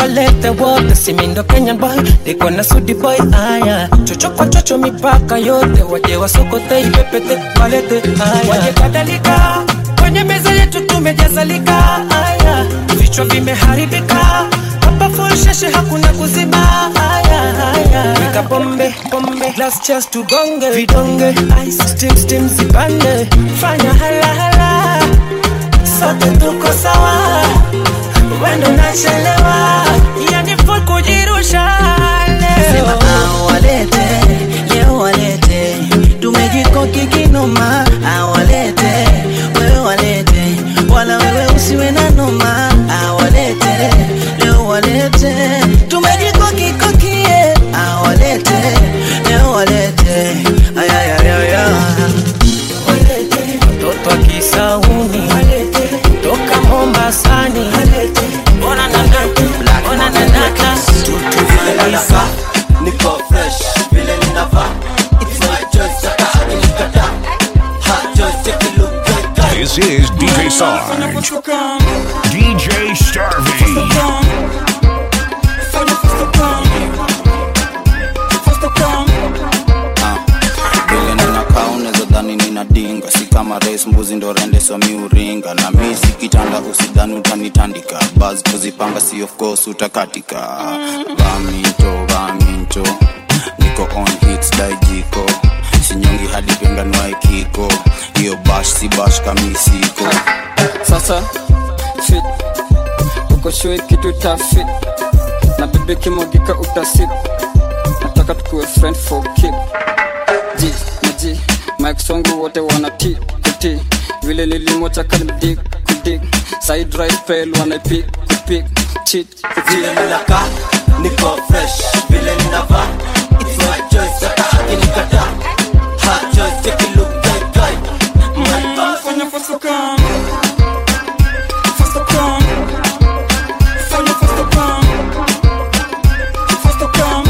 walete wote simindo kenyan boy niko na sudi boy aya chocho kwa chocho mipaka yote waje wasokote ipepete walete aya waje kadhalika kwenye meza yetu tumejazalika aya vichwa vimeharibika hapa full sheshe hakuna kuziba aya aya weka pombe pombe last chance tugonge vidonge ice steam steam zipande fanya hala hala sote tuko sawa wendo nachelewa yani full kujirusha leo awalete leo walete tumejikoki kinoma awalete wewe walete wala wewe usiwe na noma awalete leo walete tumejikoki kokie awalete leo walete ayayayaya mtoto akisauni toka mombasani ona nanaka ona nanaka tutuvalisa niko fresh vile ninavaa It's my choice, hata nikikataa. Hot choice, take a look at that. This is DJ Sarge. DJ Starvey. vile ninakaa unaweza dhani ninadinga si kama res mbuzi ndo rende somi uringa na mi si kitanda usidhani utanitandika bas kuzipanga si of course utakatika vaminto vaminto niko on hits daijiko sinyongi hadi penganwae kiko hiyo bash si bash kamisiko sasa fit uko shue kitu ta fit na bebe kimwagika utasip nataka tukuwe friend for keep ji na ji mike songu wote wana ti kuti vile nilimwacha kanimdig kudig side right pel wanaipik kupik chit vile ninakaa niko fresh vile ninavaa It's my choice, hata nikikataa. Hot choice, take a look at that. My boss. fanya faster come faster come fanya faster come faster come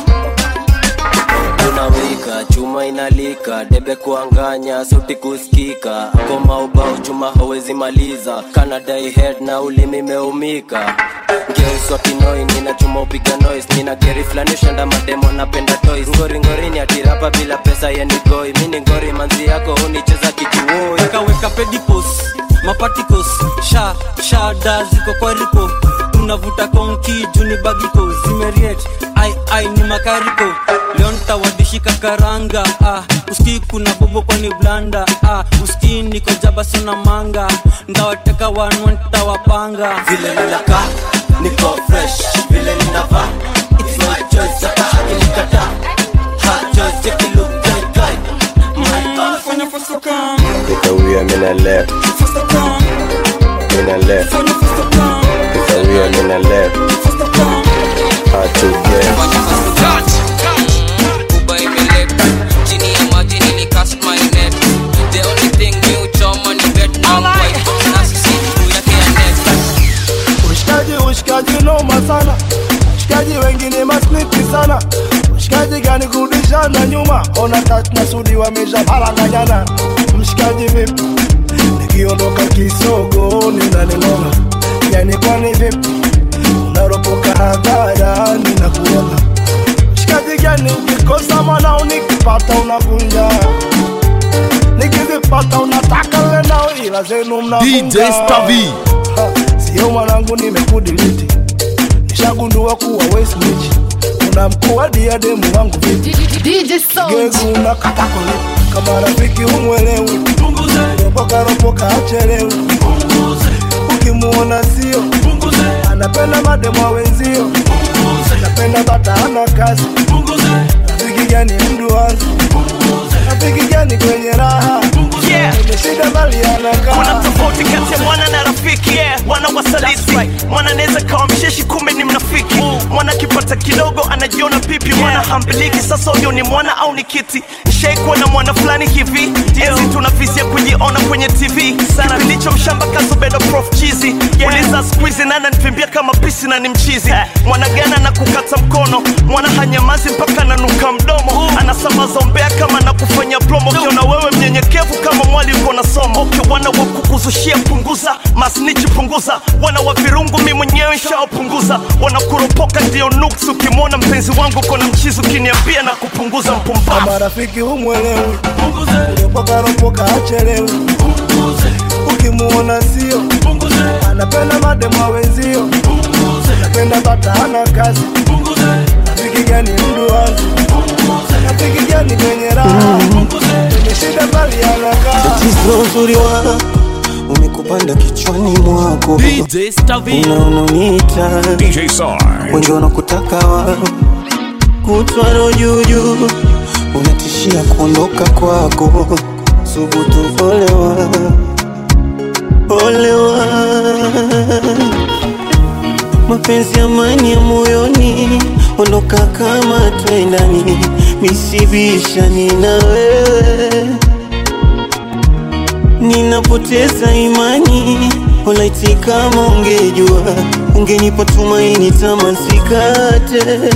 unawika chuma inalika debe kuanganya sauti kusikika ngoma ubao chuma hawezi maliza kanadai head na ulimi meumika ngeuswa kinoi nina chuma upiga noise nina geri flani ushanda mademo napenda toys ngori ngorini atirapa bila pesa yenigoi mini ngori manzi yako unicheza kijiwoi weka weka pedipos mapatikos sha shada ziko kwa riko tunavuta konki juni bagiko zimeriet ai ai ni makariko leo ntawadishika karanga ah, uski kuna bobo kwani blanda ah, uski niko jaba sina manga ndawateka wanwa ntawapanga vile ninakaa niko fresh vile ninavaa It's my choice, hata nikikataa. Hot choice, take a look at that. My boss. Nikawia mina left Mina left Nikawia mina left Hard to get Uber imeleta chini ya maji nili cast my net the only thing mi uchoma ni Vietnam white na sisi juu yake ya next Ushikaji, ushikaji noma sana, ushikaji wengine masniti sana. Ushikaji gani kurudishana nyuma? Ona touch na sudi wamesha paranganyana. Mshikaji vipi? Nikiondoka kisogo ninaning'oa, yani kwani vipi? Unaropoka hadharani na kuona mshikaji gani? Ukikosa mwanao nikipata unavunja, nikizipata unataka lenao, ila zenu mnavunja. DJ Stavi. Ha, sio mwanangu nimekudiliti nishagundua kuwa wesmich una mkuu wa diademu wangu vipi gegu unakata kolipi kama rafiki umwelewi ropoka ropoka achelewi ukimuona sio anapenda mademu wa wenzio anapenda bata ana kazi rafiki gani mduanzi rafiki gani kwenye raha imeshida mali anakaa kuna tofauti kati ya mwana na rafiki yeah. mwana wasaliti mwana anaweza kawa msheshi kumbe ni mnafiki mwana akipata kidogo anajiona pipi mwana hambiliki sasa huyo ni mwana au ni kiti ushaikuwa na mwana fulani hivi enzi tunafisia kujiona kwenye tv sana kilicho mshamba kazubedo prof chizi uliza skuizi nana nivimbia kama pisi na ni mchizi mwana gana na kukata mkono mwana hanyamazi mpaka nanuka mdomo anasambaza umbea kama na kufanya promo kiona wewe mnyenyekevu kama mwali uko na somo okay, wana wa kukuzushia punguza masnichi punguza wana wa virungu mi mwenyewe nshaopunguza wanakuropoka ndio nuks ukimwona mpenzi wangu kona mchizi ukiniambia na kupunguza mpumbavu marafiki humwelewi uliopokaropoka achelewi ukimuona sio anapenda mademwa wenzio anapenda bata hana kazi rafiki gani mduazi rafiki gani kwenye raha kwenye shida bali anakaa tatizo uzuri wa umekupanda kichwani mwako unaunoniita wengi wanakutaka wa kutwaro juujuu unatishia kuondoka kwako subutu olewa olewa mapenzi amani ya moyoni ondoka kama twendani misibishani na wewe ninapoteza imani olaiti kama ungejua ungenipa tumaini tamasikate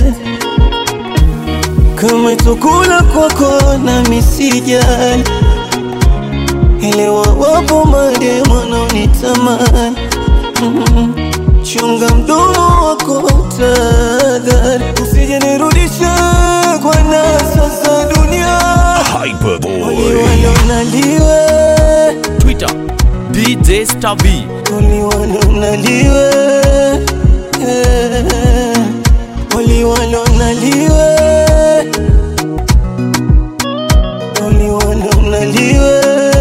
kama chakula kwako na misijali elewa wapo mademo wanaonitamani mm. chunga mdomo wako tadhari usije nirudisha kwa nasa za dunia waliwanonaliwe Twitter DJ Stavi waliwanonaliwe waliwanonaliwe waliwanonaliwe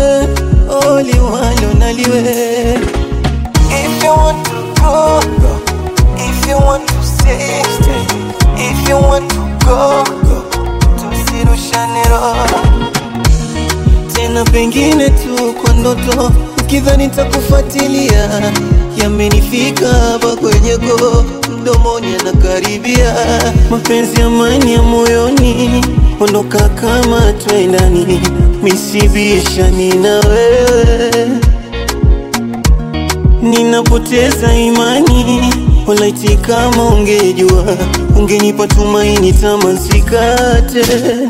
waliwanonaliwe If you want to go, go. If you want to stay, stay. If you want to go, go. Tusirushane roho tena, pengine tu kwa ndoto, ukidhani nitakufuatilia. Yamenifika hapa kwenye go, mdomoni anakaribia. Mapenzi amani ya moyoni, ondoka kama twendani, misibishani na wewe ninapoteza imani olaiti kama ungejua ungenipa tumaini tamasikate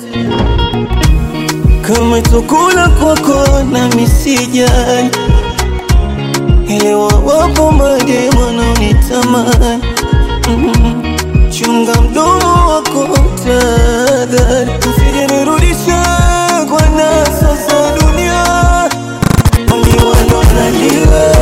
kama chakula kwako na misijali elewa wapo mademo wanaonitamani mm. chunga mdomo wako tadhari usije nirudisha kwa nasa za dunia waliwanonaliwe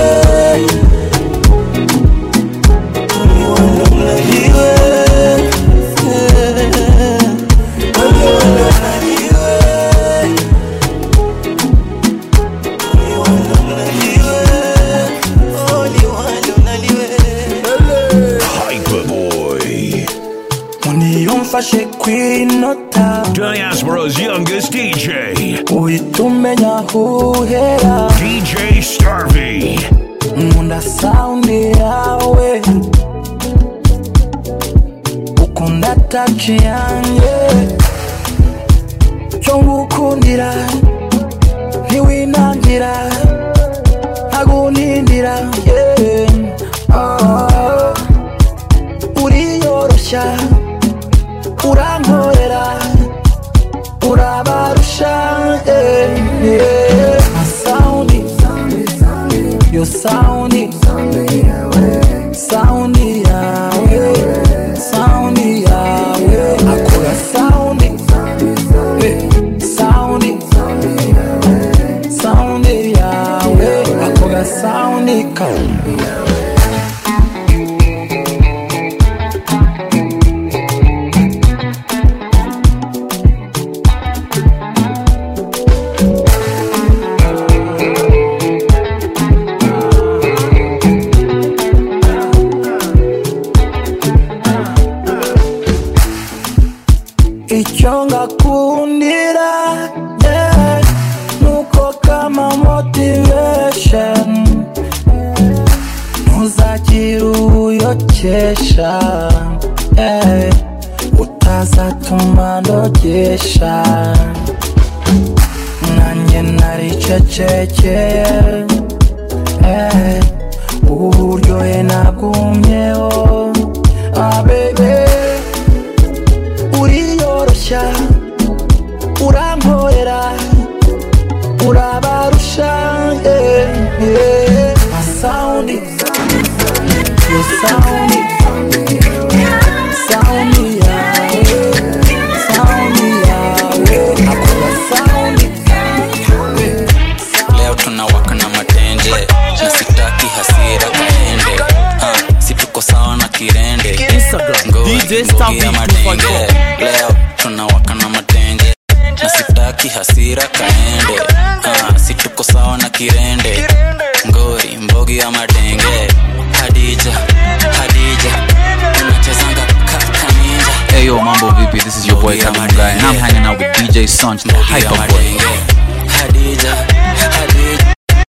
Hyperboy. uniyumfashe kwinota Diaspora's youngest DJ. uyitumenya huhera DJ Starvey. nkunda saundi yawe ukunda taci yanjye cyo ngukundira ntiwinangira ntagunindira yeah. Ah. uriyoroshya urankorera urabarusha eh, eh. Saundi, yo saundi, saundi yawe, saundi yawe, akora saundi, eh, saundi, saundi yawe, akora saundi kaumbi icyo ngakundira yeah, nuko kama motivation ntuzagire uyokesha yeah, utazatuma ndogesha buceceke eh, uburyohe nabwumyeho ah, baby uriyoroshya urankorera urabarusha yeah, yeah. Sound it, you sound it, sound me yeah, sound me yeah, nakula sound it. leo tunawaka na matenje na sitaki hasira kaende Ah, si tuko sawa na kirende Ngoi, ngugi ya madenge leo tunawaka na matenje na sitaki hasira kaende Ah, si tuko sawa na kirende ngori mbogi ya madenge hadija hadija unachezanga kakaninja Hey yo, Mambo VP, this is your boy Kevin Guy, and I'm hanging out with DJ Sanch, the hyper boy. hadija hadija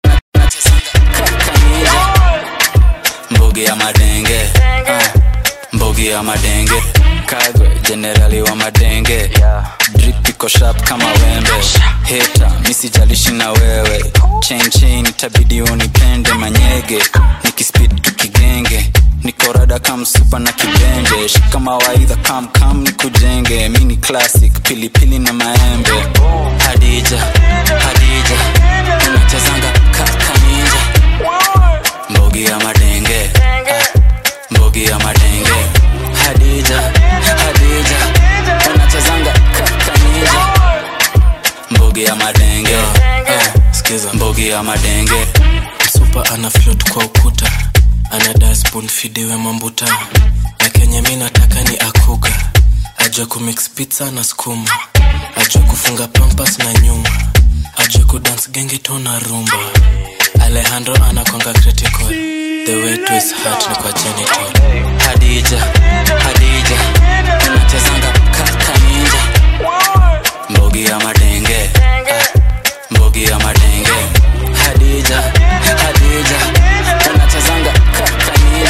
mbogi ya madenge ah, mbogi ya madenge kagwe jenerali wa madenge drip iko sharp kama wembe heta misijalishi na wewe chain chain itabidi unipende manyege nikispid tukigenge nikorada kamsupa na kibenje shika mawaidha kam kam nikujenge mini classic pilipili na maembe hadija hadija unachezanga kakaninja mbogi ya madenge ah, mbogi ya madenge hadija hadija unachezanga kakaninja mbogi ya madenge ah, sikiza mbogi ya madenge supa ana float kwa ukuta ana dasbon fidewe mambuta na kenye mi nataka ni akuga ajue kumix pizza na skuma ajue kufunga pampas na nyuma ajue kudance gengito na rumba alejandro anakwanga critical the way to his heart ni kwa genital hadija hadija unachezanga kakaninja mbogi ya madenge ah, mbogi ya madenge hadija hadija unachezanga kakaninja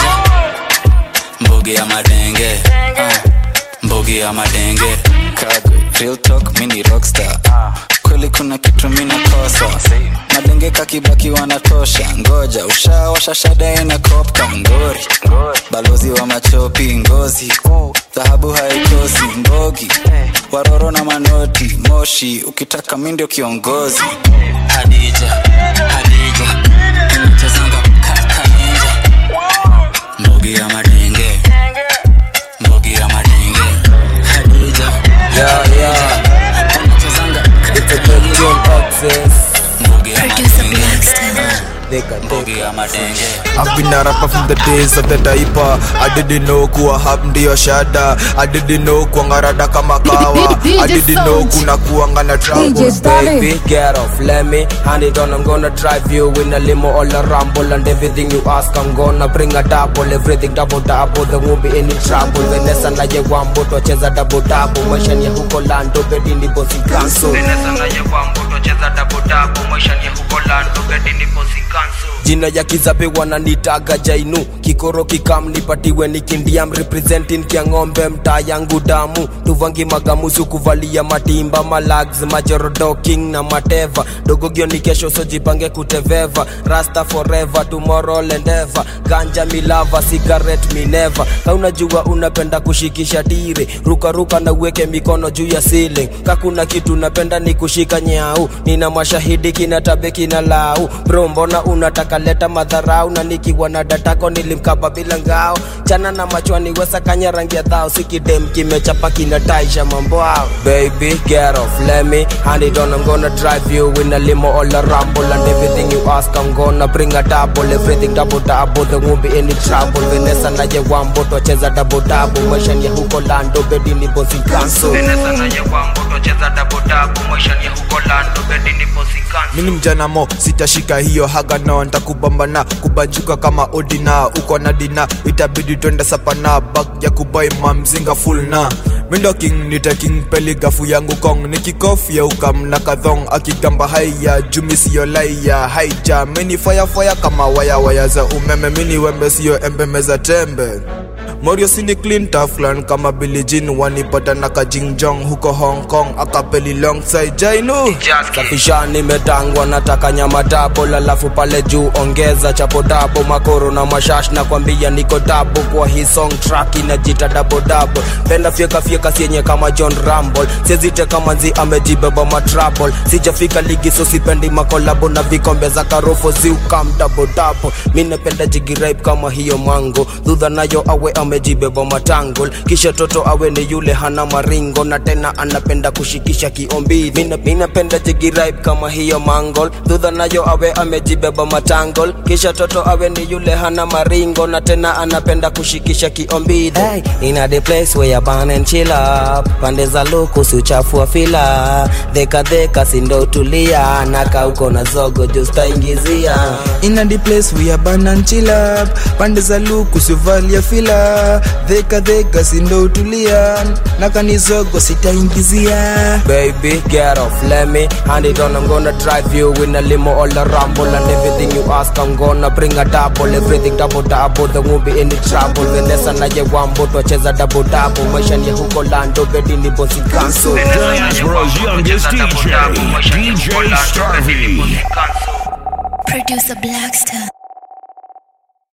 mbogi ya madenge ah, mbogi ya madenge kagwe real talk mini rockstar kweli kuna kitu mina kosa madenge kakibaki wanatosha ngoja ushawasha shada ina kopka ngori balozi wa machopi ngozi dhahabu haikosi mbogi waroro na manoti moshi ukitaka mi ndio kiongozi hadija hadija inachezanga kakaninja mbogi ya madenge mbogi ya madenge hadija Yeah, yeah. It's a good tune access. mbogi ya madenge Mbogi ya madenge I've been a rapper from the days of the diaper I didn't know kuwa hap ndiyo shada I didn't know kuangarada kama kawa I didn't know kuna kuanga na trouble Baby, get off, let me hand it on. I'm gonna drive you in a limo all a rumble and everything you ask. I'm gonna bring a double, everything double double. There won't be any trouble. Vanessa na ye wambo tocheza double double. Maisha ni ya huko lando, bedi ni bosi kanso. Vanessa na ye wambo tocheza double double. Maisha ni ya huko lando, bedi ni bosi kanso. Jina ya kizabe wananitaga jainu kikoro kikam nipatiwe nikindiam representing kia ng'ombe mtaa yangu damu tuvangi magamusu kuvalia matimba malags majorodo king na mateva dogogio ni kesho sojipange kuteveva rasta forever tomorrow lendeva ganja milava cigarette mineva ka unajua unapenda kushikisha tire rukaruka na uweke mikono juu ya ceiling kakuna kitu napenda ni kushika nyau nina mashahidi kinatabe kina lau bro mbona unataka leta madharau na nikiwa na datako nilimkaba bila ngao chana na machwani wesa kanya rangi ya dhao sikidem kimechapa kinataisha mambo ao baby get off let me hand it on I'm gonna drive you in a limo all a rumble and everything you ask I'm gonna bring a double everything double double there won't be any trouble Vanessa na ye wambo tocheza double double maisha ni ya huko lando bedi ni bosi kanso Vanessa na ye wambo tocheza double double maisha ni ya huko lando bedi ni bosi kanso mini mjana mo sitashika hiyo haga no ntakubambana kubanjuka kama odina uko na dina itabidi twende sapana bak ya kubai mamzinga full na mindo king nite king peli gafu yangu kong nikikofya ukam na kadhong akigamba haya jumi siyo laya haija mini fire fire kama waya waya za umeme mini wembe siyo embe meza tembe morio sini clean taflan kama bilijin wanipata na kajingjong huko hong kong akapeli longside jainu safisha nimetangwa nataka nyama dabo lalafu pale juu ongeza chapo dabo makoro na mashash na kwambia niko dabo kwa hii song track inajita dabo dabo penda fyeka fyeka sienye kama john rumble siezite kama nzi amejibeba matrable sijafika ligi so sipendi makolabo na vikombe za karofo ziukam dabo dabo mi napenda jigiraip kama hiyo mango dhudha nayo awe amejibeba matangol kisha toto awe ni yule hana maringo na tena anapenda kushikisha kiombi Mina- mi napenda jigiraip kama hiyo mangol dhudha nayo awe amejibeba matangol kisha toto awe ni yule hana maringo na tena anapenda kushikisha kiombi hey, ina the place where you burn and chill up pande za luku siuchafua fila dheka dheka sindo tulia naka uko na zogo justaingizia ina the place we are burn and chill up pande za luku sivalia fila dheka dheka sindo utulia na kanizogo sitaingizia Baby, get off, let me hand it on. I'm gonna drive you in a limo all the rumble and everything you ask. I'm gonna bring a double, everything double double. There won't be any trouble. Vanessa na ye wambo twacheza double double. Maisha ni ya huko lando, bedi ni bosi kanso. Diaspora's youngest DJ, DJ Starvey. Producer Blackstar.